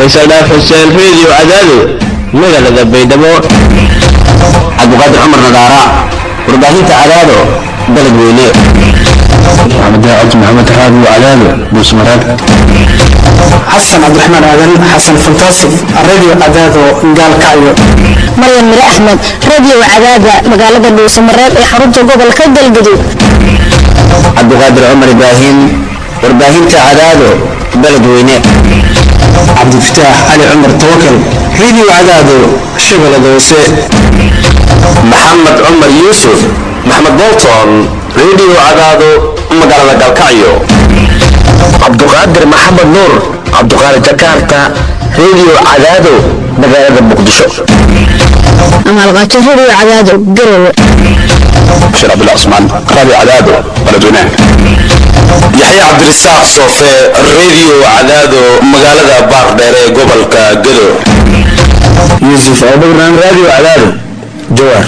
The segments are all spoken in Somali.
faysal dhaaf xuseen reediyo cadaado magaalada baydhabo cabdiqaadir cumar nadaara warbaahinta cadaado dalad weyne maxamed daacad maxamed raadi cadaado buusmaraad xasan cabdiraxmaan aadan xasan fantaasif radio cadaado gaalkacyo maryan mire axmed radio cadaada magaalada dhuusamareeb ee xarunta gobolka galgaduud cabdiqaadir cumar ibraahim warbaahinta cadaado dalad weyne cabdifataax cali cumar tawakal radio cadaado shabeellada hoose maxamed cumar yuusuf maxmed bolton radio cadaado magaalada galkacyo cabduqaadir maxamed nuur cabduqaadir jakarta radio cadaado magaalada muqdisho amaalqaajo radio cadaado garowe bashir cabdullah cusmaan raadi cadaado baladweynaha yaxya cabdirasaaq soofe radio cadaado magaalada baardheer ee gobolka gado yuusuf abubakran radio cadaado jawaar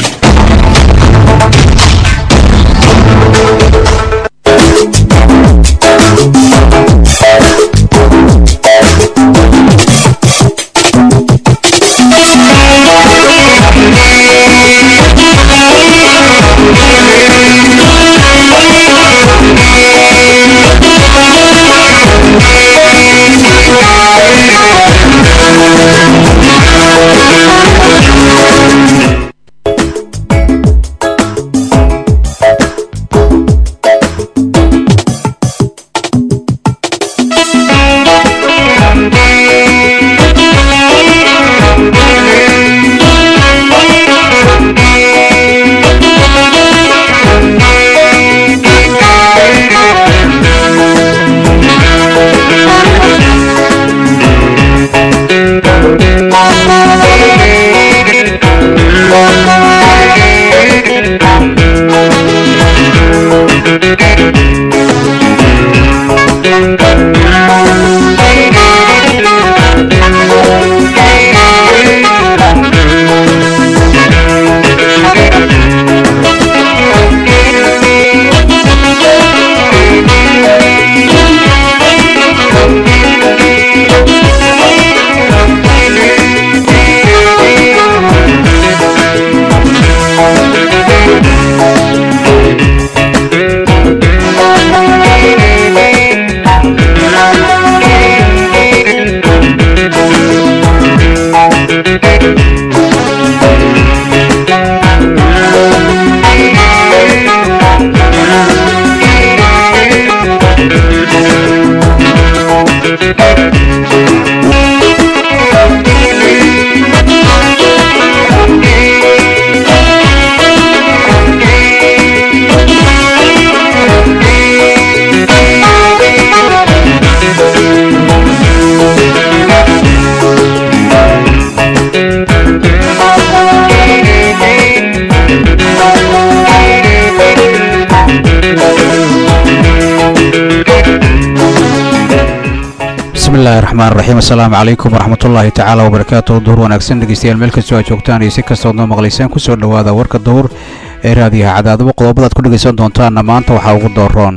bismillahi raxmaan raxiim assalaamu calaykum waraxmatullaahi tacaala wabarakaatu duhur wanaagsan dhegeystayaal meel kastoo aad joogtaan iyo si kastood noo maqlaysaan kusoo dhowaada warka duhur ee raadiyaha cadaadabo qodobadaad ku dhegaysan doontaanna maanta waxaa ugu dooroon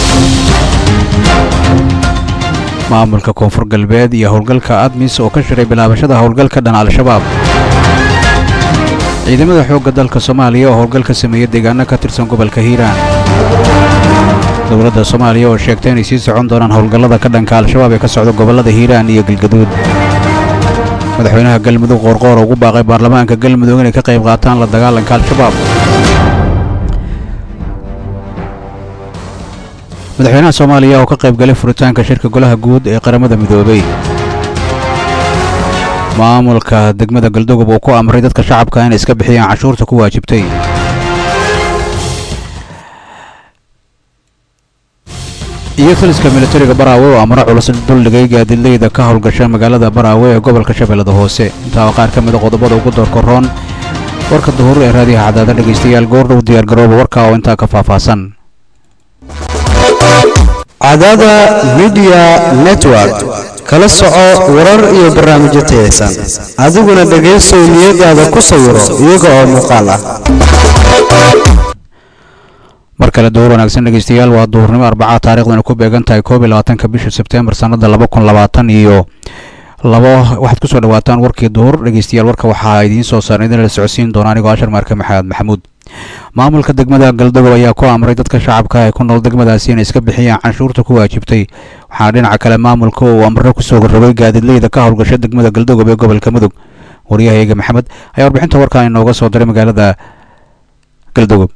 maamulka koonfur galbeed iyo howlgalka admis oo ka shiray bilaabashada howlgalka dhan al-shabaab ciidamada xoogga dalka soomaaliya oo howlgal ka sameeya deegaano ka tirsan gobolka hiiraan dowladda soomaaliya oo sheegtay inay sii socon doonaan howlgallada ka dhanka al-shabaab ee ka socda gobollada hiiraan iyo galgaduud madaxweynaha galmudug qoorqoor ugu baaqay baarlamaanka galmudug inay ka qayb qaataan la dagaalanka al-shabaab madaxweynaha soomaaliya oo ka qayb galay furitaanka shirka golaha guud ee qaramada midoobay maamulka degmada galdogob uu ku amray dadka shacabka inay iska bixiyaan cashuurta ku waajibtay iyo taliska militariga baraawe oo amro culus duldhigay gaadiidleyda ka howlgasha magaalada baraawe ee gobolka shabeellada hoose intaa oo qaar ka mida qodobada ugu doorkaroon warka duhur ee raadiyaha cadaada dhegaystayaal goordhow diyaargarooba warka oo intaa ka faahfaahsan cadaada midiya network kala soco warar iyo barnaamijyo tayaysan adiguna dhegaysow niyadaada ku sawiro iyaga oo muuqaal ah mar kale duhur wanaagsan dhegeystayaal waa duhurnimo arbaca taarikhdan ku beegan tahay koob iyo labaatanka bisha sebteembar sannada laba kun labaatan iyo labo waxaad kusoo dhawaataan warkii duhur dhegeystayaal warka waxaa idiin soo saaran idin la socodsiin doona anigoo ashar maarke maxamed maxamuud maamulka degmada galdogob ayaa ku amray dadka shacabka ee ku nool degmadaasi inay iska bixiyaan canshuurta ku waajibtay waxaana dhinaca kale maamulka uu amro kusoo rogay gaadiidleyda ka howlgasha degmada galdogob ee gobolka mudug waryahayaga maxamed ayaa warbixinta warkan inooga soo diray magaalada galdogob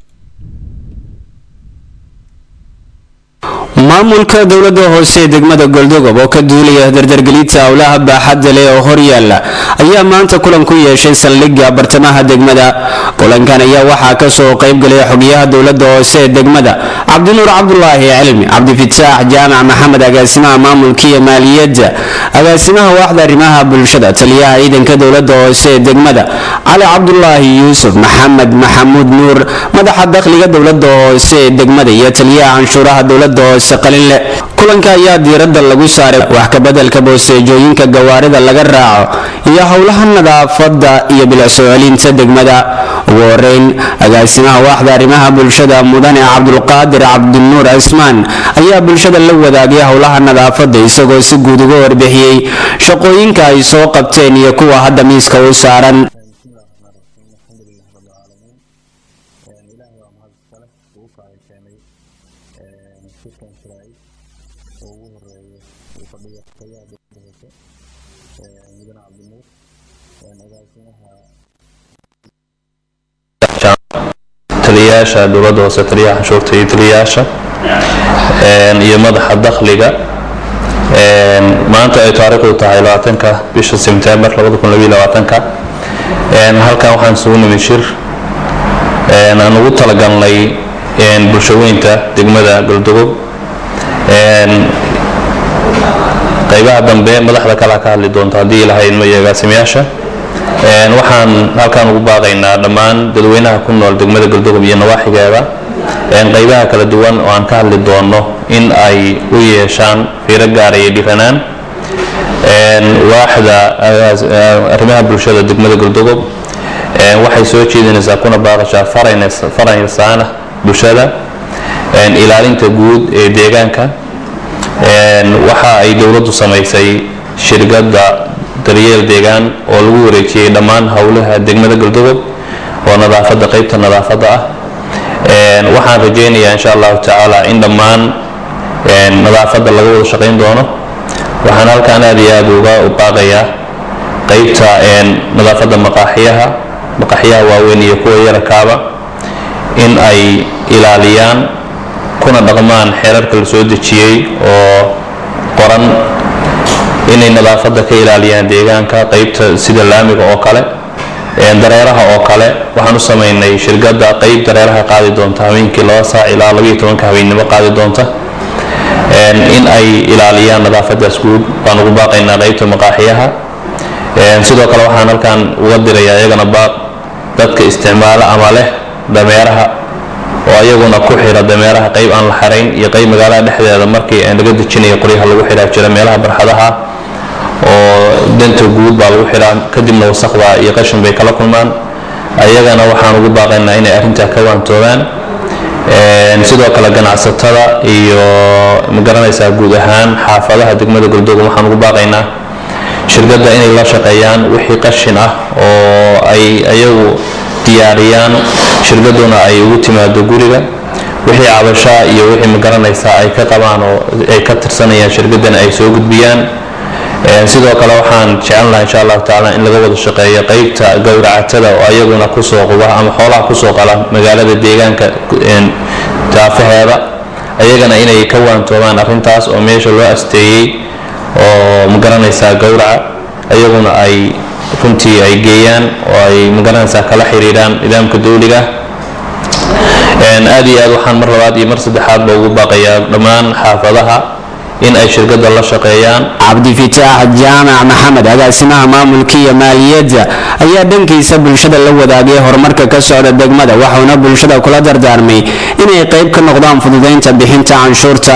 maamulka dowladda hoose ee degmada goldogob oo ka duulaya dardargelinta howlaha baaxadda leh oo horyaala ayaa maanta kulan ku yeeshay saldhigga bartamaha degmada kulankan ayaa waxaa kasoo qaybgalay xogyaha dowladda hoose ee degmada cabdinuur cabdulaahi cilmi cabdifitaax jaamac maxamed agaasimaha maamulka iyo maaliyadda agaasimaha waaxda arrimaha bulshada taliyaha ciidanka dowladda hoose ee degmada cali cabdulaahi yuusuf maxamed maxamuud nuur madaxa dakhliga dowladda hoose ee degmada iyo taliyaha canshuuraha dowladda hoose qalinle kulanka ayaa diiradda lagu saaray wax kabedelka boosteejooyinka gawaarida laga raaco iyo howlaha nadaafadda iyo bilicsoo celinta degmada ugu horeyn agaasimaha waaxda arrimaha bulshada mudane cabdulqaadir cabdinuur cismaan ayaa bulshada la wadaagay howlaha nadaafadda isagoo si guud uga warbixiyey shaqooyinka ay soo qabteen iyo kuwa hadda miiska u saaran taliyayaasha dowladda hoose taliyaha canshuurta iyo taliyayaasha iyo madaxa dakhliga maanta ay taariikhdu tahay labaatanka bisha sebtembar labada kun labiyo labaatanka halkan waxaan isugu nimid shir aan ugu talagalnay bulshaweynta degmada galdogob qaybaha dambe madaxda kala ka hadli doonta haddii lahayd ma iyo agaasimayaasha waxaan halkan ugu baaqaynaa dhammaan dadweynaha ku nool degmada galdogob iyo nawaaxigeeda qaybaha kala duwan oo aan ka hadli doono in ay u yeeshaan fiiro gaara iyo dhiranaan waaxda arrimaha bulshada degmada galdogob waxay soo jeedinaysaa kuna baaqashaa faraysaana bulshada ilaalinta guud ee deegaanka waxa ay dowladdu samaysay shirkadda daryeel deegaan oo lagu wareejiyey dhammaan howlaha degmada galdogob oo nadaafadda qaybta nadaafadda ah waxaan rajaynayaa insha allahu tacaala in dhammaan nadaafadda laga wada shaqayn doono waxaan halkaan aad iyo aad uga baaqayaa qaybta nadaafadda maqaaxiyaha maqaaxiyaha waaweyn iyo kuwa yarakaaba in ay ilaaliyaan kuna dhaqmaan xeerarka la soo dejiyey oo qoran inay nadaafadda ka ilaaliyaan deegaanka qaybta sida laamiga oo kale dareeraha oo kale waxaan u samaynay shirkadda qayb dareeraha qaadi doonta habeenkii laba saac ilaa labayo tobanka habeennimo qaadi doonta in ay ilaaliyaan nadaafadaas guud baan ugu baaqaynaa qaybta maqaaxiyaha sidoo kale waxaan halkan uga dirayaa iyagana baaq dadka isticmaala ama leh dameeraha oo ayaguna ku xira dameeraha qayb aan la xarayn iyo qayb magaalada dhexdeeda markii laga dejinayo qoryaha lagu xiraa jira meelaha barxadaha oo danta guud baa lagu xiraa kadibna wasaqda iyo qashin bay kala kulmaan ayagana waxaan ugu baaqaynaa inay arrintaa ka waantoobaan sidoo kale ganacsatada iyo magaranaysaa guud ahaan xaafadaha degmada galdoogum waxaan ugu baaqaynaa shirkadda inay la shaqeeyaan wixii qashin ah oo ay ayagu diyaariyaan shirkaduna ay ugu timaado guriga wixii cabashaa iyo wixii magaranaysaa ay ka qabaan oo ay ka tirsanayaan shirkaddan ay soo gudbiyaan sidoo kale waxaan jecel lahaa insha allahu tacaala in laga wada shaqeeyo qaybta gowracatada oo ayaguna kusoo quba ama xoolaha kusoo qala magaalada deegaanka daafaheeda ayagana inay ka waantoobaan arrintaas oo meesha loo asteeyey oo magaranaysaa gowraca ayaguna ay runtii ay geeyaan oo ay magaranaysaa kala xiriiraan nidaamka dowliga aad iyo aad waxaan mar labaad iyo mar saddexaadba ugu baaqayaa dhammaan xaafadaha in ay shirkadda la shaqeeyaan cabdifitaax jaamac maxamed agaasimaha maamulka iyo maaliyadda ayaa dhankiisa bulshada la wadaagay horumarka ka socda degmada waxauna bulshada kula dardaarmay inay qayb ka noqdaan fududaynta bixinta canshuurta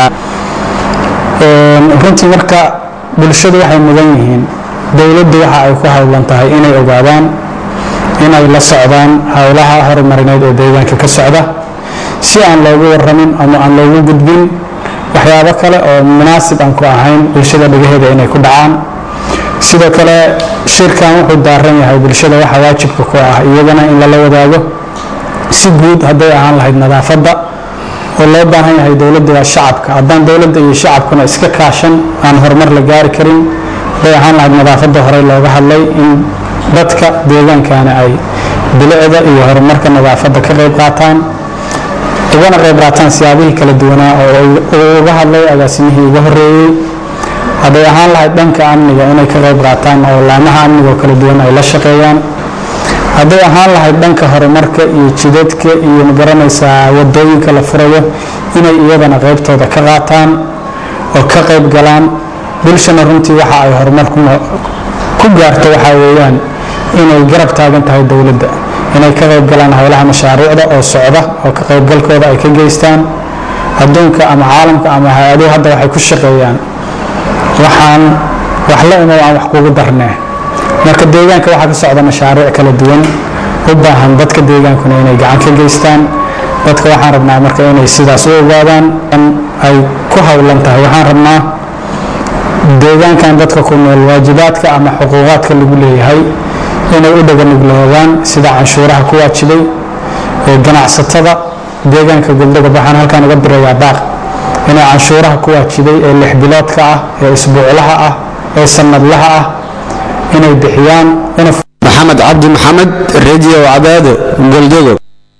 runtii marka bulshadu waxay mudan yihiin dowladdu waxa ay ku howlan tahay inay ogaadaan inay la socdaan howlaha horumarineed ee deegaanka ka socda si aan loogu waramin ama aan loogu gudbin waxyaabo kale oo munaasib aan ku ahayn bulshada dhagaheeda inay ku dhacaan sidoo kale shirkan wuxuu daaran yahay bulshada waxa waajibka ku ah iyagana in lala wadaago si guud hadday ahaan lahayd nadaafadda oo loo baahan yahay dowladda iyo shacabka haddaan dowladda iyo shacabkuna iska kaashan aan horumar la gaari karin hadday ahaan lahayd nadaafadda horey looga hadlay in dadka deegaankana ay bilicda iyo horumarka nadaafadda ka qayb qaataan ugana qayb qaataan siyaabihii kala duwanaa oo uu uga hadlay agaasimihii uga horeeyey hadday ahaan lahayd dhanka amniga inay ka qayb qaataan oo laamaha amniga oo kala duwan ay la shaqeeyaan hadday ahaan lahayd dhanka horumarka iyo jidadka iyo magaranaysaa wadooyinka la furayo inay iyadana qaybtooda ka qaataan oo ka qayb galaan bulshana runtii waxa ay horumar ku gaarto waxaa weeyaan inay garab taagan tahay dowladda inay ka qayb galaan howlaha mashaariicda oo socda oo ka qaybgalkooda ay ka geystaan adduunka ama caalamka ama hay-aduhu hadda waxay ku shaqeeyaan waxaan wax la imow aan wax kugu darnee marka deegaanka waxaa ka socda mashaariic kala duwan u baahan dadka deegaankuna inay gacan ka geystaan dadka waxaan rabnaa marka inay sidaas u ogaadaan ay ku howlan tahay waxaan rabnaa deegaankan dadka ku nool waajibaadka ama xuquuqaadka lagu leeyahay inay u dhaganuglaadaan sida canshuuraha ku waajibay ee ganacsatada deegaanka goldogob waxaan halkaan uga dirayaa baaq inay canshuuraha ku waajibay ee lix biloodka ah ee isbuuclaha ah ee sanadlaha ah inay bixiyaan maxamed cabdi maxamed radio cadaado goldogob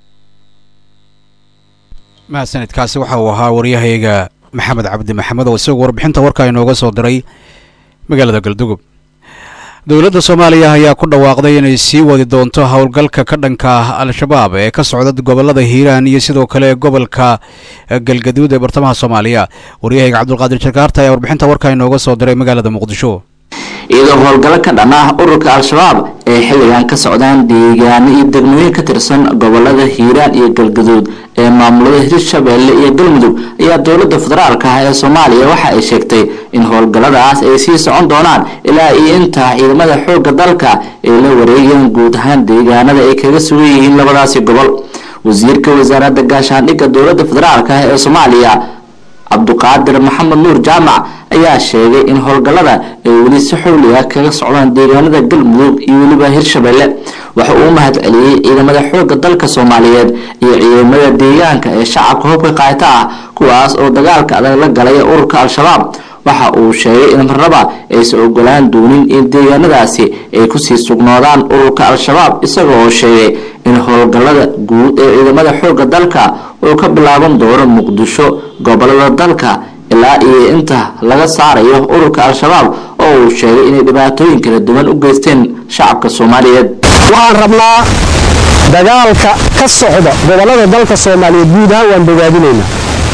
mahadsanidkaasi waxa uu ahaa waryahayga maxamed cabdi maxamed oo isagu warbixinta warka inooga soo diray magaalada galdugob dowladda soomaaliya ayaa ku dhawaaqday inay sii wadi doonto howlgalka ka dhanka ah al-shabaab ee ka socda gobolada hiiraan iyo sidoo kale gobolka galgaduud ee bartamaha soomaaliya waryahayga cabdulqaadir jarkaarta ayaa warbixinta warka inooga soo diray magaalada muqdisho iyadoo howlgallo ka dhan ah ururka al-shabaab ee xilligan ka socdaan deegaano iyo degmooyin ka tirsan gobolada hiiraan iyo galgaduud ee maamulada hirshabeelle iyo galmudug ayaa dowladda federaalka ah ee soomaaliya waxa ay sheegtay in howlgalladaas ay sii socon doonaan ilaa iyo intaa ciidamada xoogga dalka ay la wareegayaan guud ahaan deegaanada ay kaga sugan yihiin labadaasi gobol wasiirka wasaaradda gaashaandhigga dowladda federaalka ah ee soomaaliya cabduqaadir maxamed nuur jaamac ayaa sheegay in howlgallada ay weli si xowliga kaga socdaan deegaanada galmudug iyo weliba hirshabeelle waxa uu u mahad celiyey ciidamada xoogga dalka soomaaliyeed iyo ciidamada deegaanka ee shacabka hubka qaata ah kuwaas oo dagaalka adag la galaya ururka al-shabaab waxa uu sheegay in marnaba aysan ogolaan doonin in deegaanadaasi ay kusii sugnoodaan ururka al-shabaab isaga oo sheegay in howlgallada guud ee ciidamada xoogga dalka uu ka bilaaban doono muqdisho gobolada dalka ilaa iyo inta laga saarayo ururka al-shabaab oo uu sheegay inay dhibaatooyin kala duwan u geysteen shacabka soomaaliyeed waxaan rabnaa dagaalka ka socda gobolada dalka soomaaliyeed guud ahaan waan bogaadinaynaa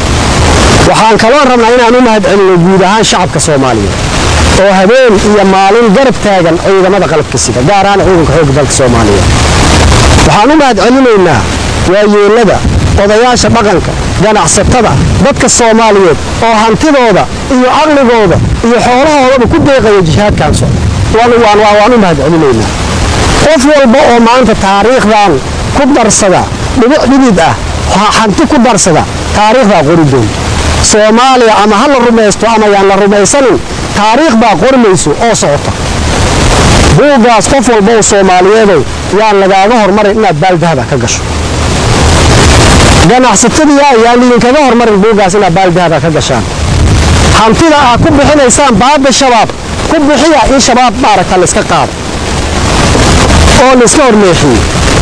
waxaan kaloo rabnaa inaan u mahad celino guud ahaan shacabka soomaaliyeed oo habeen iyo maalin garab taagan ciidamada qalabka sida gaar ahaan ciidanka xoogga dalka soomaaliyeed waxaan u mahad celinaynaa waayeelada odayaasha dhaqanka ganacsatada dadka soomaaliyeed oo hantidooda iyo caqligooda iyo xoolahoodaba ku deeqaya jihaadkan socda waan u mahad celinaynaa qof walba oo maanta taariikhdan ku darsada dhibic dhidid ah hanti ku darsada taariikhdaa qori doonta soomaaliya ama ha la rumaysto ama yaan la rumaysanin taariikh baa qormayso oo socota buuggaas qof walba oo soomaaliyeedow yaan lagaaga hormarin inaad baaldahaba ka gasho ganacsatadiia ayaan idinkaga hormarin buuggaas inaad baaldahaba ka gashaan hantida aad ku bixinaysaan baadda shabaab ku bixiya in shabaab maaragta layska qaado oo layska horleexiyo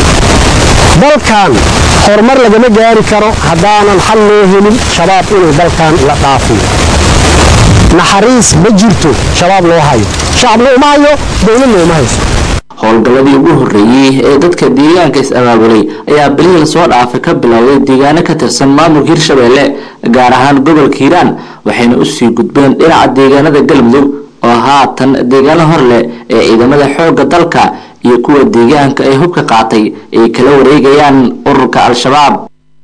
dalkan horumar lagama gaari karo haddaanan xal loo helin shabaab inuu dalkan la dhaafiyo naxariis ma jirto shabaab loo hayo shacabna uma hayo dowladna uma hayso howlgalladii ugu horreeyey ee dadka deegaanka is-abaabulay ayaa bilihii lasoo dhaafay ka bilowday deegaano ka tirsan maamulka hirshabeelle gaar ahaan gobolka hiiraan waxayna usii gudbeen dhinaca deegaanada galmudug oo haatan deegaano hor leh ee ciidamada xoogga dalka iyo kuwa deegaanka ay hubka qaatay ay kala wareegayaan ururka al-shabaab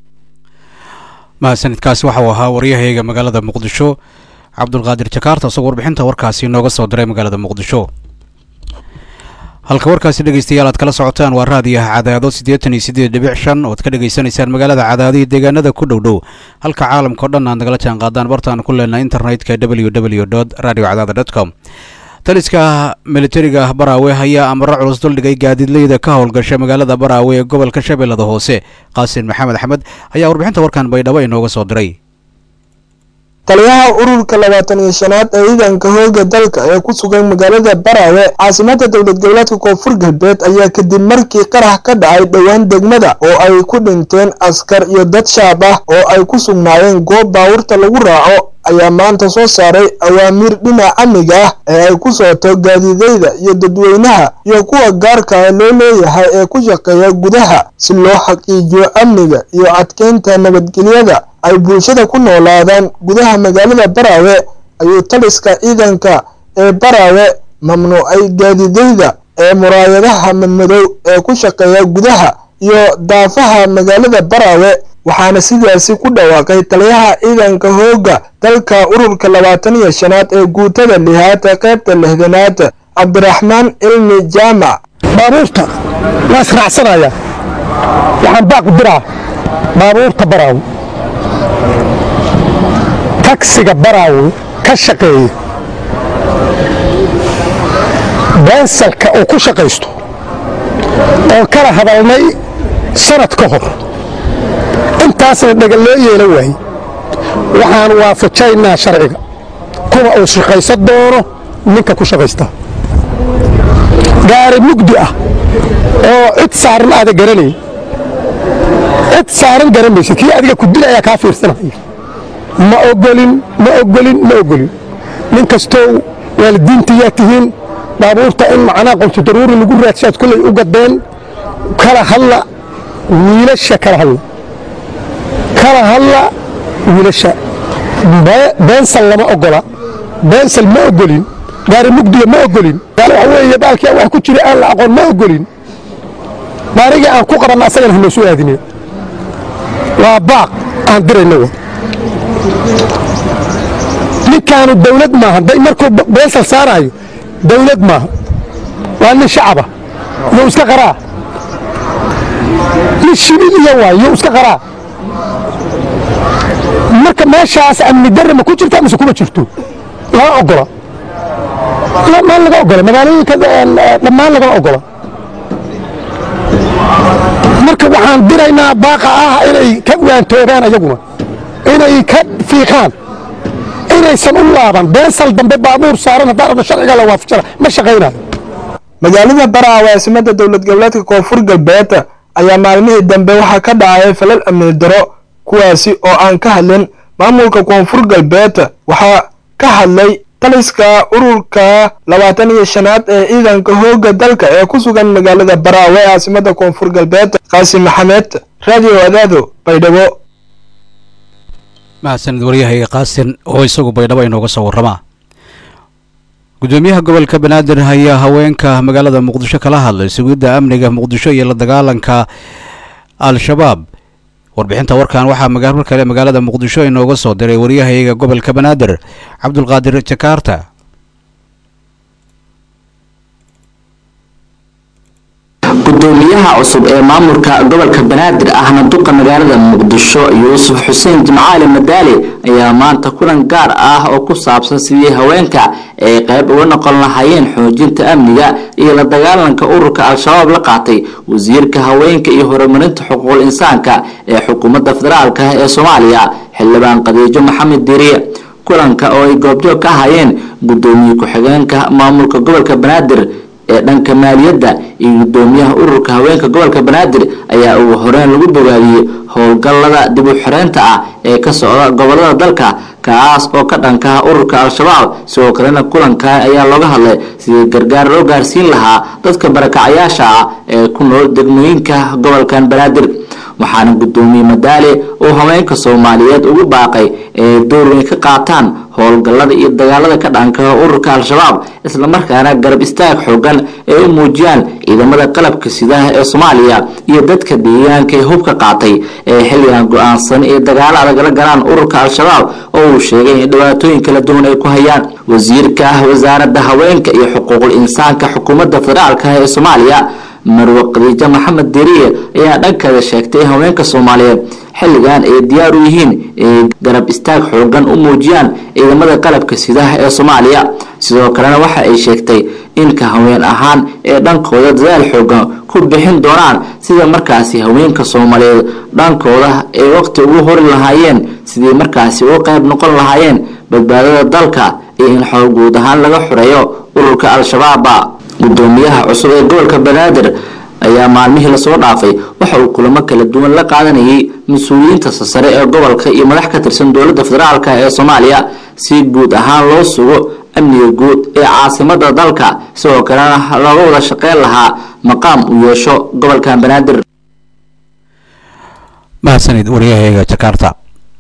mahadsanidkaasi waxa uu ahaa waryahayga magaalada muqdisho cabdulqaadir jakaarta isagoo warbixinta warkaasi inooga soo diray magaalada muqdisho halka warkaasi dhegeystayaal aad kala socotaan waa raadiyaha cadaado siddeetan iyo siddeed dhibic shan oad ka dhegaysanaysaan magaalada cadaado iyo deegaanada ku dhow dhow halka caalamka o dhan aad nagala jaan qaadaan bartaan ku leenahay internetka w w dot radio cadaada dot com taliska militariga baraawe ayaa amaro culus duldhigay gaadiidleyda ka howlgasha magaalada baraawe ee gobolka shabeellada hoose qaasin maxamed axmed ayaa warbixinta warkan baydhabo inooga soo diray taliyaha ururka labaatan iyo shanaad ee ciidanka hooga dalka ee ku sugan magaalada baraawe caasimada dowlad goboleedka koonfur galbeed ayaa kadib markii qarax ka dhacay dhowaan degmada oo ay ku dhinteen askar iyo dad shaab ah oo ay ku sugnaayeen goob baawurta lagu raaco ayaa maanta soo saaray awaamiir dhinaca amniga ah ee ay ku socoto gaadiideyda iyo dadweynaha iyo kuwa gaarka ah loo leeyahay ee ku shaqeeya gudaha si loo xaqiijiyo amniga iyo adkeynta nabadgelyada ay bulshada ku noolaadaan gudaha magaalada baraawe ayuu taliska ciidanka ee baraawe mamnuucay gaadiideyda ee muraayadaha madmadow ee ku shaqeeya gudaha iyo daafaha magaalada baraawe waxaana sidaasi ku dhawaaqay taliyaha ciidanka hooga dalka ururka labaatan iyo shanaad ee guutada lihaad ee qaybta lixdanaad cabdiraxmaan cilmi jaamac baabuurta waa israacsanaya waxaan baaq diraa baabuurta baraawe tagsiga baraawe ka shaqeeya beensalka uu ku shaqaysto oon kala hadalnay sanad ka hor intaasna dhagal loo yeelan waayey waxaan waafajaynaa sharciga kuwa uu shaqaysan doono ninka ku shaqaysta gaari mugdi ah oo cid saaran aada garanayn cid saaran garan maysa kii adiga ku dil ayaa kaa fiirsanaya ma ogolin ma ogolin ma ogolin nin kastoo waalidiintayaa tihiin baabuurta in macnaa qolto daruuri lagu raadsaad kollay u gadeen kala hadla wiilasha kala hadla kala hadla wiilasha beensal lama ogola beensal ma ogolin gaari mugdiga ma ogolin waxa weeye baalkii wax ku jira aan la aqoon ma ogolin baarigii aan ku qabanna asagana hanoo soo aadine waa baaq aan dirayna wa ninkaanu dawlad maaha day markuu beensal saaraayo dawlad maaha waa nin shacaba yuu iska qaraa nin shibil iyo waay yuu iska qaraa marka meeshaas amni darre ma ku jirta mise kuma jirto lama ogola maan laga ogola magaalooyinka dhammaan lagama ogola marka waxaan diraynaa baaqa ah inay ka waantoobaan ayaguna inay ka fiiqaan inaysan u laaban beensal dambe baabuur saaran haddaan rabno sharciga la waafajana ma shaqaynayo magaalada baraawe caasimada dowlad goboleedka koonfur galbeed ayaa maalmihii dambe waxaa ka dhacay falal amni daro kuwaasi oo aan ka hadlin maamulka koonfur galbeed waxaa ka hadlay taliska ururka labaatan iyo shanaad ee ciidanka hooga dalka ee ku sugan magaalada baraawe caasimada koonfur galbeed qaasim maxamed radio adaado baydhabo mahadsanid waryahayga qaasin oo isagu baydhabo inooga soo warramaa gudoomiyaha gobolka banaadir ayaa haweenka magaalada muqdisho kala hadlay sugidda amniga muqdisho iyo la dagaalanka al-shabaab warbixinta warkan waxaa mar kale magaalada muqdisho inooga soo diray waryahayga gobolka banaadir cabdulqaadir jakaarta gudoomiyaha cusub ee maamulka gobolka banaadir ahna duqa magaalada muqdisho yuusuf xuseen jimcaali madaali ayaa maanta kulan gaar ah oo ku saabsan sidii haweenka ay qayb uga noqon lahaayeen xoojinta amniga iyo la dagaalanka ururka al-shabaab la qaatay wasiirka haweenka iyo horumarinta xuquuqul insaanka ee xukuumadda federaalk ee soomaaliya xildhibaan qadiijo maxamed diiriye kulanka oo ay goobjoog ka ahayeen gudoomiye ku-xigeenka maamulka gobolka banaadir ee dhanka maaliyadda iyo gudoomiyaha ururka haweenka gobolka banaadir ayaa ugu horeyn lagu bogaadiyey howlgallada dib u xireynta ah ee ka socda gobolada dalka kaas oo ka dhankaha ururka al-shabaab sidoo kalena kulankan ayaa looga hadlay sidii gargaar loo gaarsiin lahaa dadka barakacyaasha ah ee ku nool degmooyinka gobolkan banaadir waxaana gudoomiye madaale uu haweenka soomaaliyeed ugu baaqay ee door weyn ka qaataan howlgallada iyo dagaalada ka dhankaha ururka al-shabaab islamarkaana garab istaag xoogan ay u muujiyaan ciidamada qalabka sidaha ee soomaaliya iyo dadka deegaanka ee hubka qaatay ee xilligan go-aansan ee dagaalo adag la galaan ururka al-shabaab oo uu sheegay in dhibaatooyin kala duwan ay ku hayaan wasiirka wasaaradda haweenka iyo xuquuqul insaanka xukuumadda federaalka ee soomaaliya marwe khadiijo maxamed deriye ayaa dhankeeda sheegtay in haweenka soomaaliyeed xilligan ay diyaar u yihiin inay garab istaag xoogan u muujiyaan ciidamada qalabka sidaha ee soomaaliya sidoo kalena waxa ay sheegtay in ka haween ahaan ee dhankooda dadaal xoogan ku bixin doonaan sida markaasi haweenka soomaaliyeed dhankooda ay waqti ugu hori lahaayeen sidii markaasi uga qayb noqon lahaayeen badbaadada dalka iyo in xoog guud ahaan laga xoreeyo ururka al-shabaaba gudoomiyaha cusub ee gobolka banaadir ayaa maalmihii lasoo dhaafay waxa uu kulamo kala duwan la qaadanayay mas-uuliyiinta sasare ee gobolka iyo madax ka tirsan dowladda federaalk ee soomaaliya si guud ahaan loo sugo amniga guud ee caasimada dalka sidoo kalena looga wada shaqeyn lahaa maqaam uu yeesho gobolka banaadir mahadsanid waryahayaga jakarta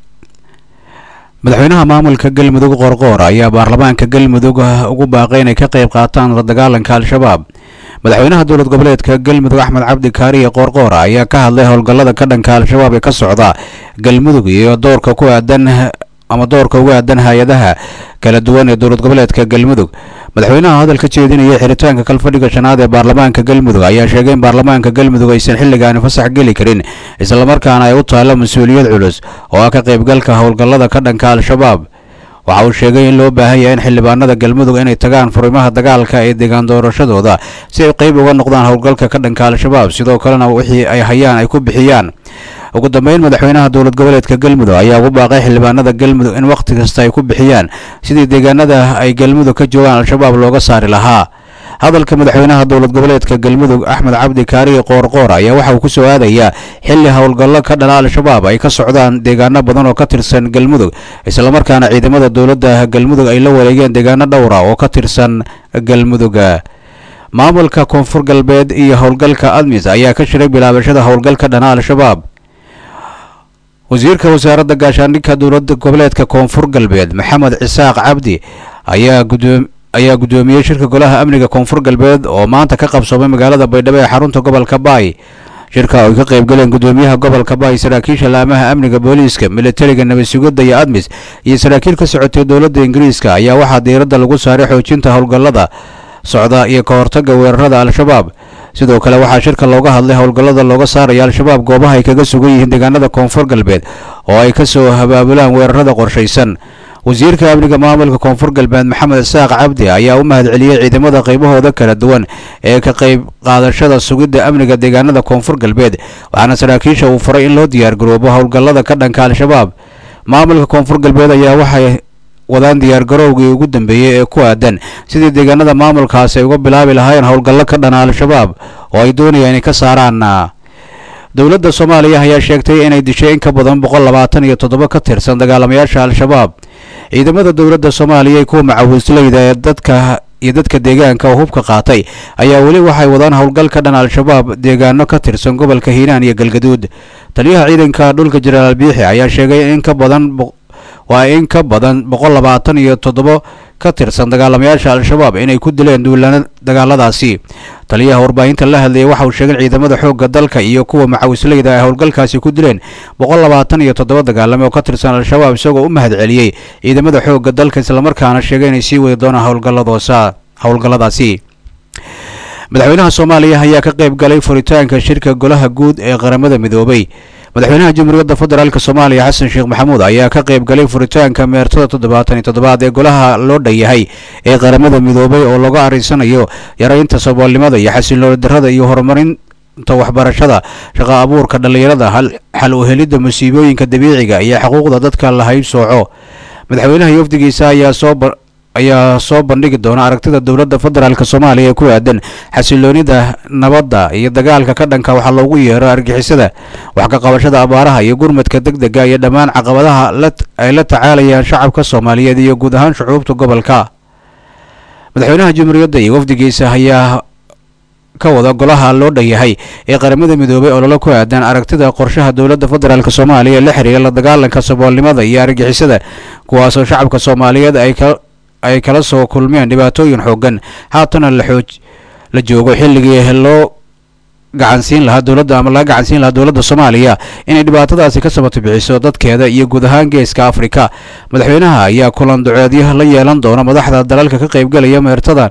madaxweynaha maamulka galmudug qorqoor ayaa baarlamaanka galmudug ugu baaqay inay ka qayb qaataan la dagaalanka al-shabaab madaxweynaha dowlad goboleedka galmudug axmed cabdi kaariye qoorqoor ayaa ka hadlay howlgallada ka dhanka al-shabaab ee ka socda galmudug iyo doorka ku aadan ama doorka uga aadan hay-adaha kala duwan ee dowlad goboleedka galmudug madaxweynaha hadal ka jeedinaya xiritaanka kalfadhiga shanaad ee baarlamaanka galmudug ayaa sheegay in baarlamaanka galmudug aysan xilligaani fasax geli karin islamarkaana ay u taallo mas-uuliyad culus oo ah ka qaybgalka howlgallada ka dhanka al-shabaab waxa uu sheegay in loo baahan yahay in xildhibaanada galmudug inay tagaan furimaha dagaalka ee deegaan doorashadooda si ay qayb uga noqdaan howlgalka ka dhanka al-shabaab sidoo kalena wixii ay hayaan ay ku bixiyaan ugu dambeyn madaxweynaha dowlad goboleedka galmudug ayaa ugu baaqay xildhibaanada galmudug in wakhti kasta ay ku bixiyaan sidii deegaanada ay galmudug ka joogaan al-shabaab looga saari lahaa hadalka madaxweynaha dowlad goboleedka galmudug axmed cabdi kaariye qoorqoor ayaa waxa uu ku soo aadayaa xilli howlgallo ka dhala al-shabaab ay ka socdaan deegaano badan oo ka tirsan galmudug islamarkaana ciidamada dowladda galmudug ay la wareegeen deegaano dhowra oo ka tirsan galmuduga maamulka koonfur galbeed iyo howlgalka admis ayaa ka shiray bilaabashada howlgalka dhana al-shabaab wasiirka wasaaradda gaashaandhigka dowladda goboleedka koonfur galbeed maxamed cisaaq cabdi ayaa gudoom ayaa guddoomiyey shirka golaha amniga koonfur galbeed oo maanta ka qabsoomay magaalada baydhabo ee xarunta gobolka baay shirka oo ay ka qaybgaleen gudoomiyaha gobolka baay saraakiisha laamaha amniga booliiska militariga nabad sugidda iyo admis iyo saraakiil ka socotay dowladda ingiriiska ayaa waxaa diiradda lagu saaray xoojinta howlgallada socda iyo ka hortagga weerarada al-shabaab sidoo kale waxaa shirka looga hadlay howlgallada looga saaraya al-shabaab goobaha ay kaga sugan yihiin deegaanada koonfur galbeed oo ay ka soo habaabulaan weerarada qorshaysan wasiirka amniga maamulka koonfur galbeed maxamed isaaq cabdi ayaa u mahadceliyey ciidamada qaybahooda kala duwan ee ka qayb qaadashada sugidda amniga deegaanada koonfur galbeed waxaana saraakiisha uu faray in loo diyaargaroobo howlgallada ka dhanka al-shabaab maamulka koonfur galbeed ayaa waxay wadaan diyaargarowgii ugu dambeeyey ee ku aadan sidii deegaanada maamulkaasi ay uga bilaabi lahaayeen howlgallo ka dhana al-shabaab oo ay doonayaan inay ka saaraan dowladda soomaaliya ayaa sheegtay inay dishay in ka badan boqol labaatan iyo toddoba ka tirsan dagaalamayaasha al-shabaab ciidamada dowladda soomaaliya kuwa macawisleyda ee dadka iyo dadka deegaanka oo hubka qaatay ayaa weli waxay wadaan howlgal ka dhan al-shabaab deegaano ka tirsan gobolka hiiraan iyo galgaduud taliyaha ciidanka dhulka jenaraal biixi ayaa sheegay in ka badan waa in ka badan boqol labaatan iyo toddoba ka tirsan dagaalamayaasha al-shabaab inay ku dileen duulaana dagaaladaasi taliyaha warbaahinta la hadlayay waxa uu sheegay ciidamada xoogga dalka iyo kuwa macawisleyda ay howlgalkaasi ku dileen boqol labaatan iyo toddoba dagaalame oo ka tirsan al-shabaab isagoo u mahad celiyey ciidamada xoogga dalka islamarkaana sheegay inay sii wadi doonaan howlgalladoosa howlgalladaasi madaxweynaha soomaaliya ayaa ka qayb galay furitaanka shirka golaha guud ee qaramada midoobay madaxweynaha jamhuuriyadda federaalk soomaaliya xasan sheekh maxamuud ayaa ka qayb galay furitaanka meertada toddobaatan iyo toddobaad ee golaha loo dhan yahay ee qaramada midoobay oo laga arinsanayo yaraynta saboolnimada iyo xasilooni darrada iyo horumarinta waxbarashada shaqo abuurka dhallinyarada xal u helidda musiibooyinka dabiiciga iyo xuquuqda dadka la haybsooco madaxweynaha iyo wafdigiisa ayaa soo ayaa soo bandhigi doona aragtida dowladda federaalk soomaaliya ee ku aadan xasiloonida nabadda iyo dagaalka ka dhanka waxaa loogu yeero argixisada wax ka qabashada abaaraha iyo gurmadka deg dega iyo dhammaan caqabadaha ay la tacaalayaan shacabka soomaaliyeed iyo guud ahaan shucuubta gobolka madaxweynaha jamhuuriyadda iyo wafdigiisa ayaa ka wada golaha loo dhan yahay ee qaramada midoobay oo lala ku aadan aragtida qorshaha dowladda federaalk soomaaliya ee la xiriira la dagaalanka saboolnimada iyo argixisada kuwaasoo shacabka soomaaliyeed ay ka ay kala soo kulmeen dhibaatooyin xoogan haatana la xooj la joogo xilligii loo gacansiin lahaa dowladda ama laga gacansiin lahaa dowladda soomaaliya inay dhibaatadaasi ka sabato bixiso dadkeeda iyo guud ahaan geeska afrika madaxweynaha ayaa kulan duceedyo la yeelan doona madaxda dalalka ka qaybgalaya meertada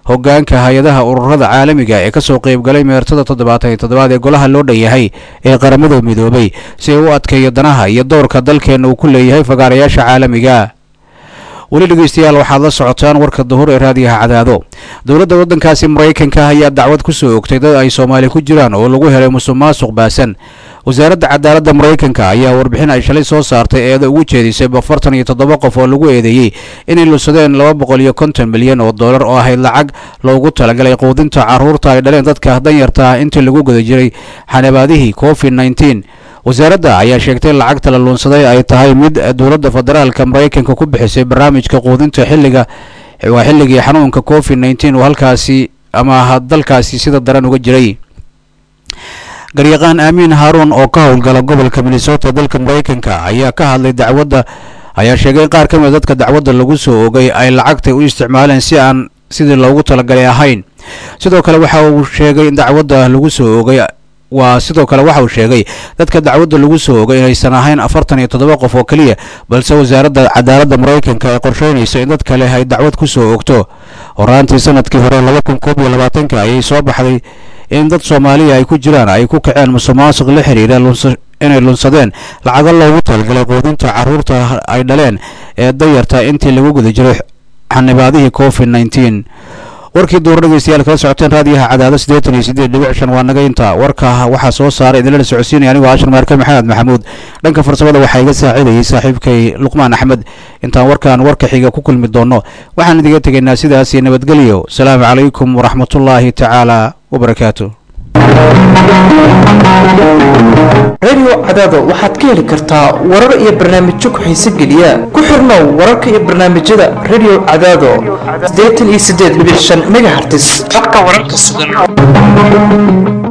hogaanka hay-adaha ururada caalamiga ee kasoo qeybgalay meertada toddobaatan iyo toddobaad ee golaha loo dhan yahay ee qaramada midoobay si ay u adkeeyo danaha iyo doorka dalkeena uu ku leeyahay fagaarayaasha caalamiga weli dhegeystayaal waxaad la socotaan warka duhur ee raadiyaha cadaado dowladda waddankaasi maraykanka ayaa dacwad ku soo ogtay dad ay soomaali ku jiraan oo lagu helay musuq maasuq baasan wasaaradda cadaaladda maraykanka ayaa warbixin ay shalay soo saartay eeda ugu jeedisay afartan iyo toddoba qof oo lagu eedeeyey inay lusadeen laba boqol iyo konton milyan oo dollar oo ahayd lacag loogu talagalay quudinta carruurta ay dhaleen dadka danyarta ah intii lagu guda jiray xanabaadihii covid nneteen wasaaradda ayaa sheegtay in lacagta la luunsaday ay tahay mid dowladda federaalka maraykanka ku bixisay barnaamijka quudinta xilliga waa xilligii xanuunka covid nneteen uu halkaasi ama dalkaasi sida daran uga jiray garyaqaan aamiin haaruun oo ka howlgala gobolka minnesota dalka maraykanka ayaa ka hadlay dacwadda ayaa sheegay in qaar ka mid dadka dacwadda lagu soo ogay ay lacagtay u isticmaaleen si aan sidii loogu talagalay ahayn sidoo kale waxa uu sheegay in dacwadda lagu soo ogay waa sidoo kale waxa uu sheegay dadka dacwadda lagu soo ogay inaysan ahayn afartan iyo toddoba qof oo keliya balse wasaaradda cadaaladda maraykanka ay qorsheynayso in dad kale ay dacwad ku soo ogto horaantii sanadkii hore laba kun koob iyo labaatanka ayay soo baxday in dad soomaaliya ay ku jiraan ay ku kaceen musuq maasuq la xiriira inay lunsadeen lacago loogu talagalay quudinta carruurta ay dhaleen ee dayarta intii lagu guda jiray xanibaadihii covid nneteen warkii duur dhegeystayaal kala socoteen raadiyaha cadaado siddeetan iyo siddeed dhibic shan waa naga inta warka waxaa soo saaray idinlana socodsiinaya anigoo ashar maarka maxamed maxamuud dhanka farsamada waxaa iga saacidayay saaxiibkay luqmaan axmed intaan warkan warka xiga ku kulmi doono waxaan idiga tegaynaa sidaas iyo nabadgelyo asalaamu calaykum waraxmatullaahi tacaala wabarakaatu radio cadaado waxaad ka heli kartaa warar iyo barnaamijyo ku-xiise geliya ku xirnow wararka iyo barnaamijyada radio cadaado siddeetan iyo siddeed dhibic shan megahertis habka wararka sugan